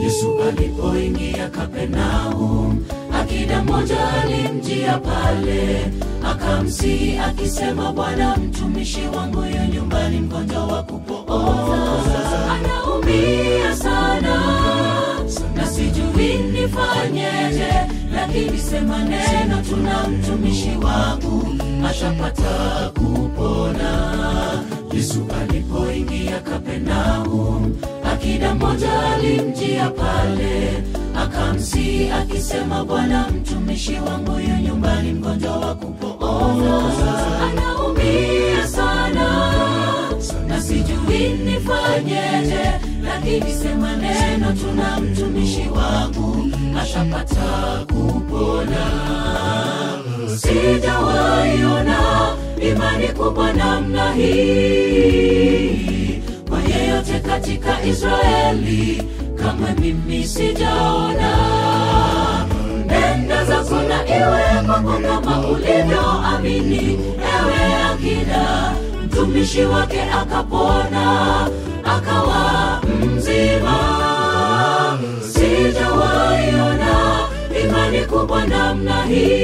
Yesu alipoingia Kapernaum, akida mmoja alimjia pale, akamsihi akisema, Bwana, mtumishi wangu yu nyumbani mgonjwa wa kupooza, anaumia sana na sijui nifanyeje, lakini sema neno, tuna mtumishi wangu ashapata kupona. Yesu alipoingia Kapernaum, akida mmoja alimjia pale, akamsihi akisema, Bwana, mtumishi wangu yu nyumbani mgonjwa wa kupooza, anaumia sana na sijui nifanyeje, lakini sema neno, tuna mtumishi wangu ashapata kupona. Sijawaiona imani kubwa namna hii kwa yeyote katika Israeli, kamwe mimi sijaona. Nenda zako na iwe kwako kama ulivyoamini, ewe akida mtumishi wake akapona akawa mzima. Sijawaiona imani kubwa namna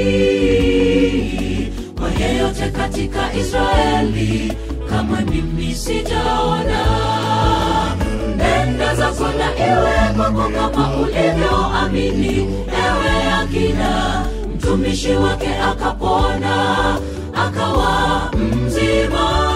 hii kwa yeyote katika Israeli, kamwe mimi sijaona. Nenda zako na iwe kwako kama ulivyoamini, ewe akida mtumishi wake akapona akawa mzima.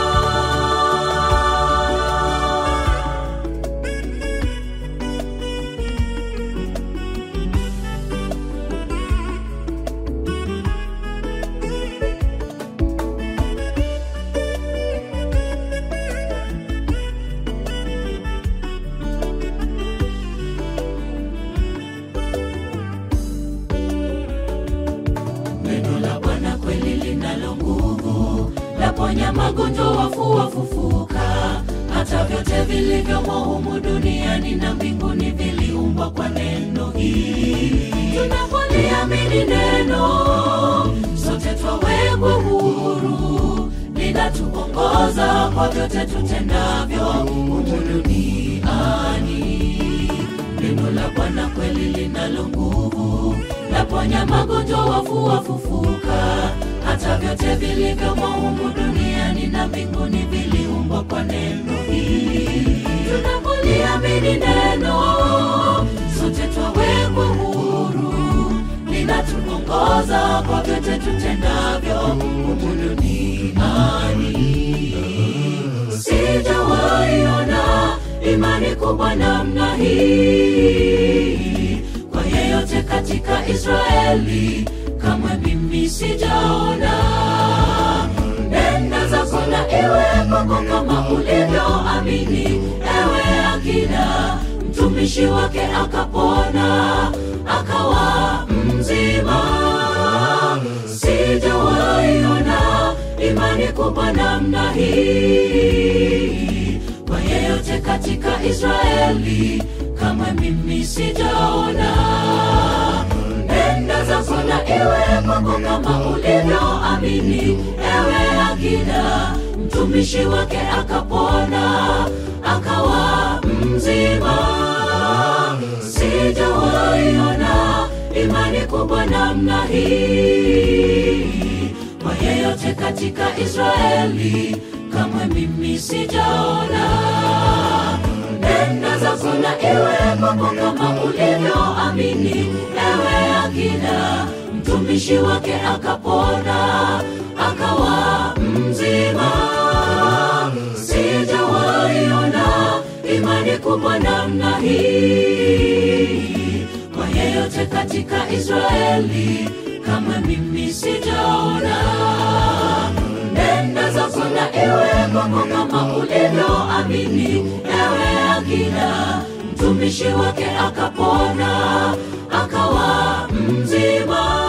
Neno la Bwana kweli linalo nguvu, laponya magonjwa, wafu wafufuka. Hata vyote vilivyomo humu duniani na mbinguni viliumbwa kwa neno hili. Tunapoliamini neno, sote twawekwa huru, linatuongoza kwa vyote tutendavyo humu duniani. Neno la Bwana kweli linalo nguvu, laponya magonjwa, wafu wafufuka. Hata vyote vilivyomo humu duniani na mbinguni viliumbwa kwa neno hili. Tunapoliamini neno, sote twawekwa huru, linatuongoza kwa vyote tutendavyo humu duniani. Sijawaiona imani kubwa namna hii kwa yeyote katika Israeli, kamwe mimi sijaona. Nenda zako na iwe kwako kama ulivyoamini, ewe akida mtumishi wake akapona akawa mzima. Sijawaiona imani kubwa namna hii kwa yeyote katika Israeli, kamwe mimi sijaona. Nenda zako na iwe kwako kama ulivyoamini, ewe akida mtumishi wake akapona akawa mzima. Sijawaiona imani kubwa namna hii kwa yeyote katika Israeli, kamwe mimi sijaona. Nenda zako na iwe kwako kama ulivyoamini, ewe akida mtumishi wake akapona akawa mzima. Sijawaiona imani kubwa namna hii kwa yeyote katika Israeli, kamwe mimi sijaona. Nenda zako na iwe kwako kama ulivyoamini, ewe akida mtumishi wake akapona akawa mzima.